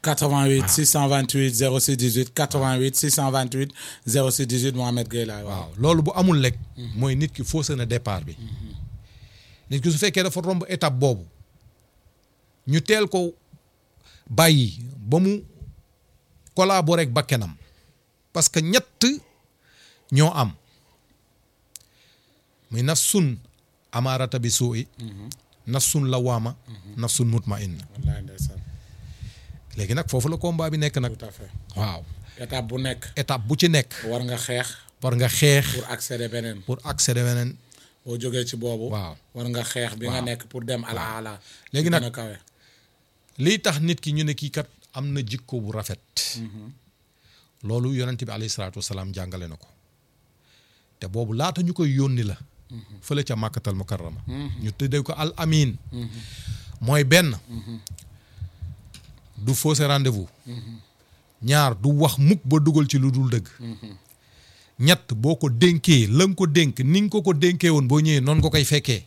88 628 06 18 88 628 06 18 Mohamed Gueye laay waaw. waaw loolu bu amul lekk mooy nit ki faussé na départ bi nit ki su fekkee dafa romb étape boobu ñu teel ko bàyyi ba mu collaborer ak bakkenam parce que ñett ñoo am muy nafsun amaarata bi suu'i nafsun lawaama nafsun mutmainna wallaay ndeysaan léegi nag foofu la combat bi nekk nag tout à fait waaw étape bu nekk étape bu ci nekk war nga xeex war nga xeex pour accéder beneen pour accéder weneen boo jógee ci boobu. waaw war nga xeex bi nga waaw. nekk pour dem ala ala. Léegi gën nag- a kawe. lii tax nit ki ñu ne kii kat am na jikko bu rafet loolu yonent bi alayhi salaatu wasalaam jàngale na ko te boobu laata ñu koy yónni la fële ca màkkatal mukarrama ñu tëddee ko al amin mooy benn du fausser rendez-vous ñaar du wax mukk ba dugal ci lu dul dëgg ñett boo ko dénkee la nga ko dénk ni nga ko ko dénkee woon boo ñëwee noonu nga koy fekkee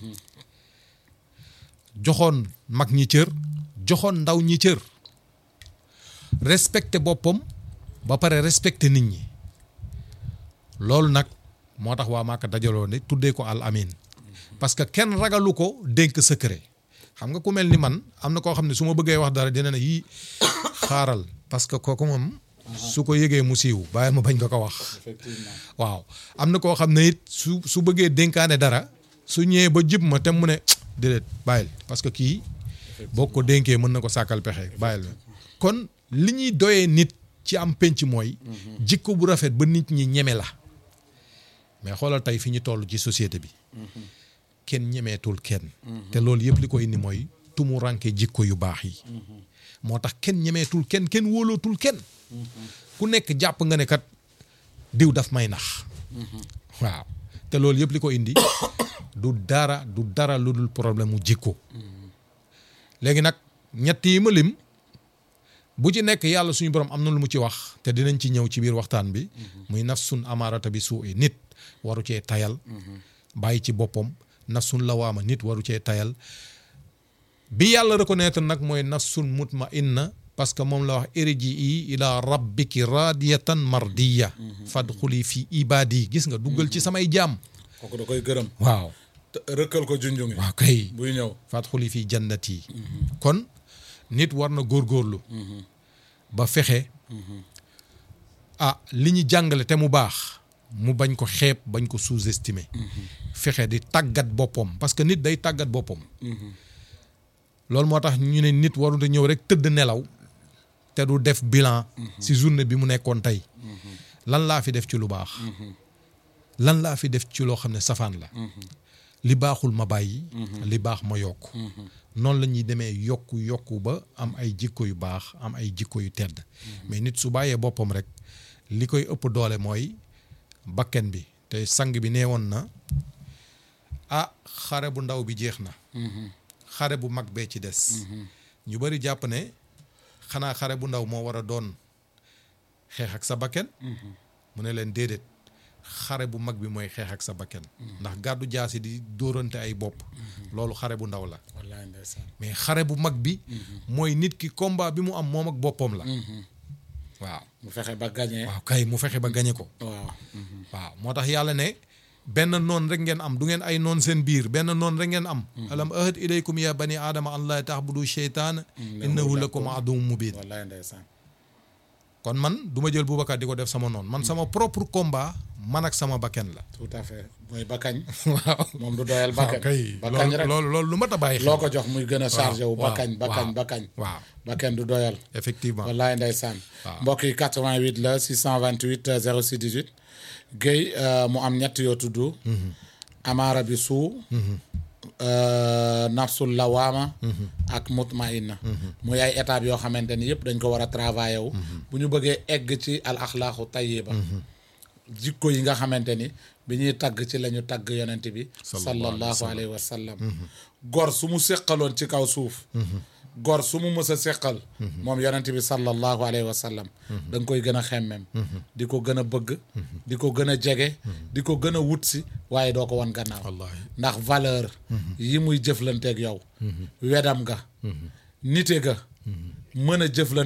joxoon mag ñi cër joxoon ndaw ñi cër respecté boppam ba pare respecté nit ñi loolu nag moo tax waa Màkka dajaloo ne tuddee ko al amin parce que kenn ragalu ko dénk secret xam nga ku mel ni man am na koo xam ne su ma bëggee wax dara dina ne yii xaaral parce que kooku moom su ko yëgee mu siiw bàyyil ma bañ ko ko wax effectivement waaw am na koo xam ne it su su bëggee dénkaane dara su ñëwee ba jib ma te mu ne déedéet bàyyil parce que kii boo ko dénkee mën na ko sàkkal pexe bàyyil la kon li ñuy doyee nit ci am penc mooy jikko bu rafet ba nit ñi ñeme la mais xoolal tey fi ñu toll ci société bi kenn ñemeetul kenn te loolu yëpp li ko indi mooy tumu ranke jikko yu baax yi moo tax kenn ñemeetul kenn kenn wóolootul kenn ku nekk jàpp nga ne kat diw daf may nax waaw te loolu yëpp li ko indi du dara du dara lu dul problème mu jikko léegi nag ñett yi ma lim bu ci nekk yàlla suñu borom am na lu mu ci wax te dinañ ci ñëw ci biir waxtaan bi muy nafsun amaarata bi suu nit waru cee tayal bàyyi ci boppam nafsun lawaama nit waru cee tayal bi yàlla reconnaître nag mooy nafsun mutmainna parce que moom la wax irjii ila rabbiki radiyatan mardiya fadxuli fi ibadi gis nga duggal ci samay jaam kooku da koy gërëm. waaw te rëkkal ko junjungi. waaw kay buy ñëw. fadxuli fi jannati kon nit war na góorgóorlu ba fexe ah li ñu jàngale te mu baax mu bañ ko xeeb bañ ko sous-estimer fexe di tàggat boppam parce que nit day tàggat boppam loolu moo tax ñu ne nit warut a ñëw rek tëdd nelaw te du def bilan ci journée bi mu nekkoon tey lan laa fi def ci lu baax lan laa fi def ci loo xam ne safaan la li baaxul ma bàyyi li baax ma yokk noonu la ñuy demee yokku yokku ba am ay jikko yu baax am ay jikko yu tedd mais nit su bàyyee boppam rek li koy ëpp doole mooy bakken bi te sang bi nee woon na ah xare bu ndaw bi jeex na xare bu mag bee ci des ñu bari jàpp ne xanaa xare bu ndaw moo war a doon xeex ak sa bakken mu ne leen déedéet xare bu mag bi mooy xeex ak sa bakken ndax gàddu jaasi di dóorante ay bopp loolu xare bu ndaw la wallaay ndeysaan. mais xare bu mag bi mooy nit ki combat bi mu am moom ak boppam la waaw mu fexe ba gagné. waaw kay mu fexe ba gañe ko waaw. waaw moo tax yàlla ne benn noon rek ngeen am du ngeen ay noon seen biir benn noon rek ngeen am alam ahad ilaykum ya bani aadama an laa taxbudu cheytaan innahu lakum aduwwun mubin wallaay ndeysaan. kon man du ma jël Boubacar di ko def sama noon man sama propre combat man ak sama bakken la tout à fait mooy bakkañ. waaw moom du doyal waaw bakkañ. kay bakkañ loolu rek loolu loolu lu mat a bàyyi xel loo ko jox muy gën a chargé wu. waaw, bakkañ bakkañ waaw, bakkañ. waaw bakkañ du doyal. effectivement wallaay ndeysaan. waaw. mbokk yi 88 la 628 euh, 06 18. Guèye euh, mu am ñett yoo tudd. amaara bi suu. euh, nafsul lawaama. ak mutmainna. muy ay étapes yoo xamante ni yëpp dañ ko war a travailler wu. bu ñu bëggee egg ci al axlaaqu tayyiba. jikko yi nga xamante ni bi ñuy tagg ci la ñu tagg yonent bi. sallallahu alayhi wa sallam. gor su mu séqaloon ci kaw suuf. gor su mu mës a séqal. moom yonent bi sallallahu alayhi wa sallam. da nga koy gën a xemmem. di ko gën a bëgg. di ko gën a jege. di ko gën a wut si waaye doo ko wan gannaaw. wallahi ndax valeur. yi muy jëflanteeg yow. wedam ga. nite ga. mën a jëflante